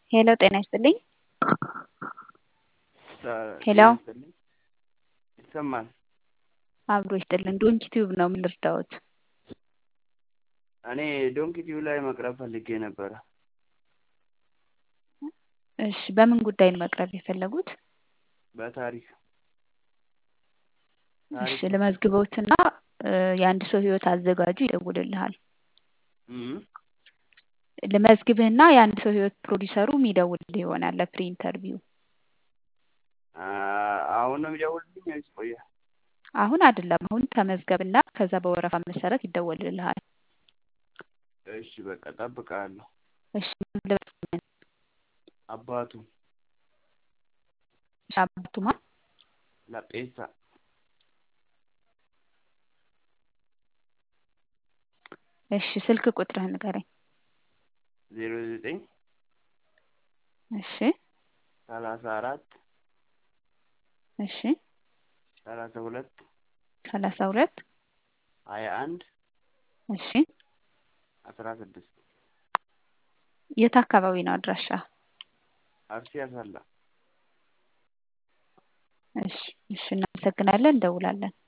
ሄሎ ጤና ይስጥልኝ። ሄሎ ጤና ይስጥልኝ። ይሰማል። አብሮ ይስጥልን። ዶንኪ ቲዩብ ነው ምን ልርዳዎት? እኔ ዶንኪ ቲዩብ ላይ መቅረብ ፈልጌ ነበረ። እሺ በምን ጉዳይ ነው መቅረብ የፈለጉት? በታሪክ እሺ ታሪክ ልመዝግበውትና እ የአንድ ሰው ህይወት አዘጋጁ ይደውልልሃል። እም፣ ልመዝግብህና የአንድ ሰው ህይወት ፕሮዲሰሩ የሚደውልልህ ይሆናል ለፕሪ ኢንተርቪው። አ- አሁን ነው የሚደውልልኝ ወይስ ቆየ? አሁን አይደለም። አሁን ተመዝገብና ከዛ በወረፋ መሰረት ይደወልልሃል። እሺ በቃ እጠብቅሃለሁ። እሺ ልመዝግብህ። አባቱ እሺ አባቱማ ለጴሳ እሺ ስልክ ቁጥርህን ንገረኝ። ዜሮ ዘጠኝ እሺ ሰላሳ አራት እሺ ሰላሳ ሁለት ሰላሳ ሁለት ሀያ አንድ እሺ አስራ ስድስት የት አካባቢ ነው አድራሻ? አርሲ አሰላ እሺ እሺ እናመሰግናለን። እንደውላለን።